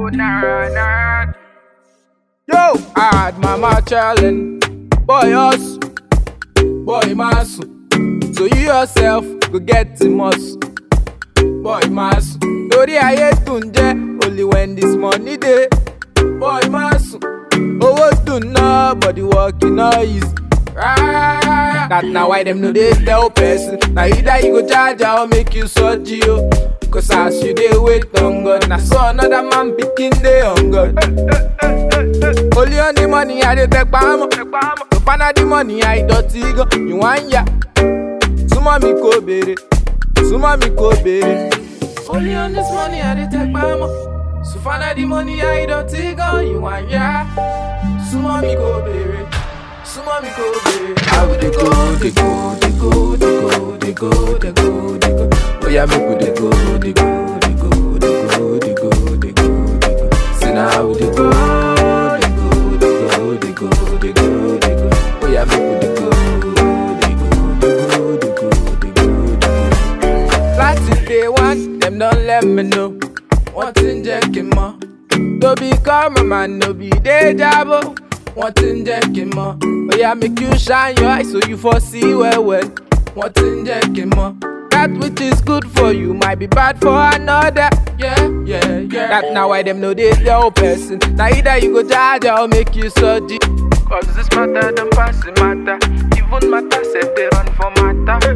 oh, nah, nah. Yo, hard mama challenge. Boy us, boy mass. So you yourself go get the muscle. Boy mass. Torí ayé dùn jẹ́ only when this money dey. Boy mass. Owó dùn náà but the work e no easy. Right. That na why dem no dey tell person. Na either you go charge am or make you surgery o. Cause as you dey wait on God, na so another man pikin dey on God. Only on the money I dey take pamọ́. To find out the money I dọ̀tí gan. You wan ya? Súnmọ́ mi kò béèrè. Súnmọ́ mi kò béèrè. Only on this money I dey take pamọ́. To find out the money I dọ̀tí gan. You wan ya? Súnmọ́ mi kò béèrè. Súnmọ́ mi kò béèrè. How we dey go, dey go, dey go, dey go, dey go, dey go, dey go. Oya make we dey go, dey go, dey go, dey go, dey go, dey go, dey go. Say na how we dey go, dey go, dey go, dey go, dey go, dey go. Oya make we dey go, dey go, dey go, dey go, dey go, dey go. Láti day one, dem don let me know. Wọ́n ti ń jẹ́ kí n mọ̀. To become a man no be dey jabo. Wọ́n ti ń jẹ́ kí n mọ̀. Oya make you shine your eyes so you for see well well. Wọ́n ti ń jẹ́ kí n mọ̀. That which is good for you might be bad for another. Yeah, yeah, yeah. That na why dem no dey tell person. Na either you go charge or make you surgery. Cause this matter don't pass the matter. Even matter said they run for matter.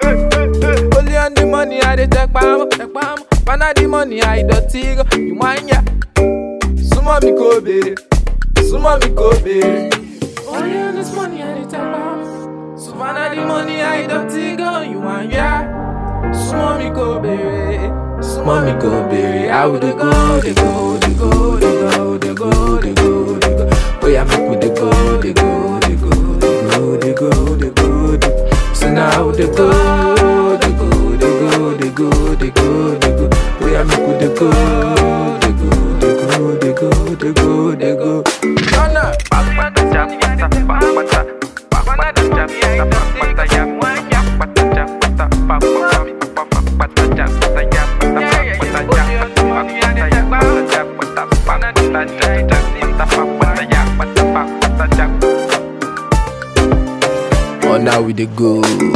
Only on the money I dey take pamọ́, take pamọ́. Pana the money I dọ̀tí gan. Ìwọ̀n ya. Súnmọ́ mi kò béèrè. Súnmọ́ mi kò béèrè. Only on this money I dey take pamọ́. So pana the money I dọ̀tí gan. Ìwọ̀n ya. Súnmọ́ mi kò béèrè. Súnmọ́ mi kò béèrè. How we dey go, dey go, dey go, dey go, dey go, dey go, dey go. Oya make we dey go, dey go, dey go, dey go, dey go, dey go, dey go. So now how we dey go, dey go, dey go, dey go, dey go, dey go. Oya make we dey go, dey go, dey go, dey go, dey go, dey go. Ghana. Papa japata, papata, papata japata, papata japata, papata japata, papata, papata japata, japata, papata japata, papata japata, papata japata, papata japata, papata japata. Oh, now we dey go.